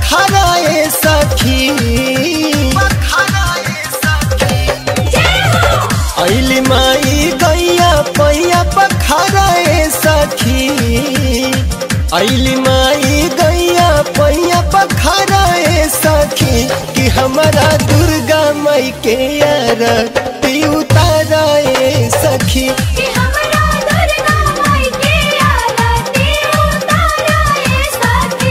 पखराए सखी अली माई गैया पैया पखराए सखी अली माई गैया पैया पखराए सखी कि हमारा दुर्गा माई के यार ती उताराए सखी कि हमरा दुर्गा माई के आरती उताराए सखी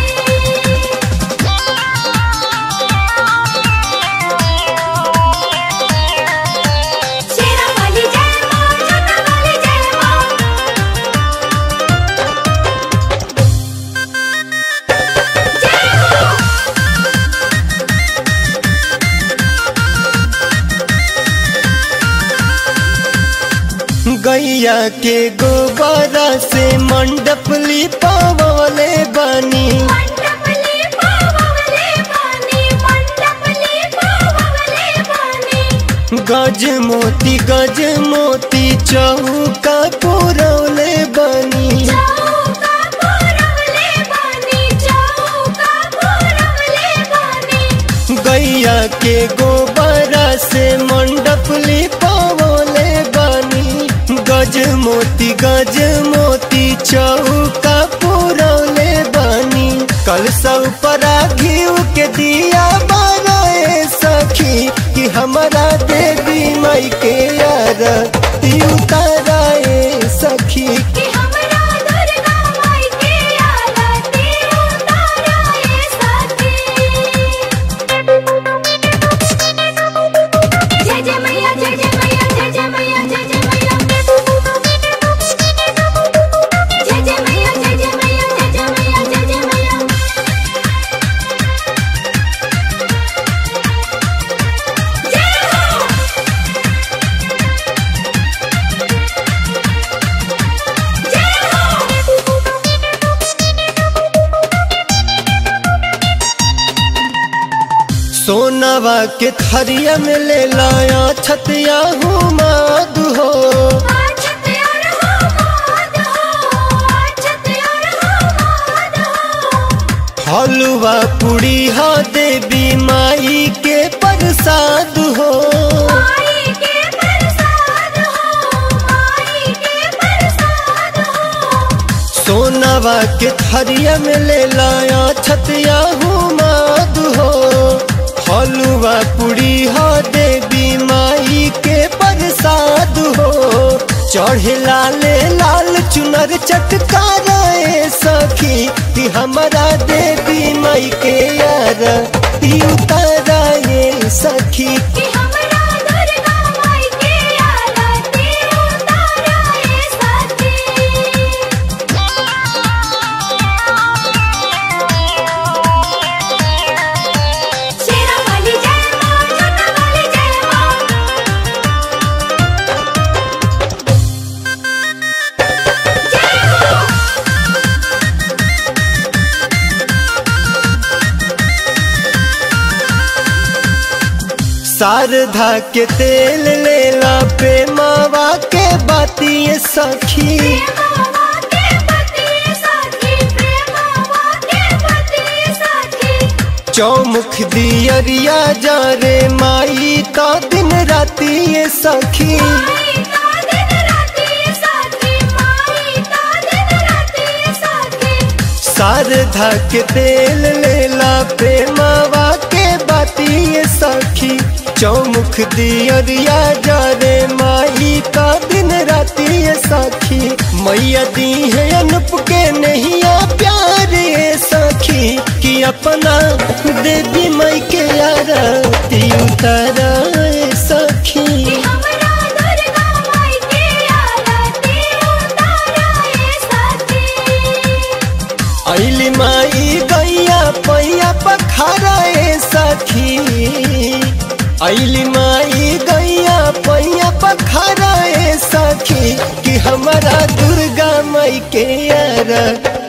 शेरा वाली जय मां जटा वाली जय मां गैया के गोबरा से मंडप लिपावले बनी मंडपली पावले पानी मंडपली पावले पानी गज मोती गज मोती चौका पुरौले बनी चौका पुरवले पानी चौका पुरवले पानी गैया के गोबरा से मंडप लिपावले बनी गज मोती गज मोती चौका पुरौले बनी कल सब परा घीव के दिया बनाए सखी कि हमारा देवी माई के यार ती उताराए सखी कि हमरा दुर्गा माई के आरती उताराए सखी जय जय मैया जय जय मैया जय जय मैया जय जय मैया जय जय मैया जय जय मैया जय जय मैया जय जय मैया जय हो सोनवा के थरिया में ले लाया छतिया हूँ माद हो आछत यार हो माद हो आछत यार हो माद हो हलवा पुड़ी हा देवी माई के प्रसाद हो माई के प्रसाद हो माई के प्रसाद हो सोनवा के थरिया में ले लाया छतिया हूँ माद हो हलवा पुड़ी हा देवी माई के प्रसाद हो चढ़े लाले लाल चुनर चटकाराए सखी कि हमारा देवी माई के यार ती उताराए सखी कि हमरा दुर्गा माई के आरती उताराए सखी शेरा वाली जय मां जटा वाली जय मां शारदा के तेल लेला पे मावा के बाती सखी प्रेमवा के पति सखी प्रेमवा के पति सखी चौमुख दियरिया जा रे माई तो दिन राती ये सखी माई का दिन राती सखी माई का दिन राती सखी शारदा के तेल लेला पे मावा के बाती ये सखी चौमुख दियरिया जा रे माई का दिन राती ये सखी मैया दी है अनुप के नैया प्यार ये सखी कि अपना देवी माई के आरती उतारा ये सखी कि हमरा दुर्गा माई के आरती उताराए सखी अली माई गैया पैया पखराए सखी अली माई गैया पैया पखराए सखी कि हमारा दुर्गा माई के यार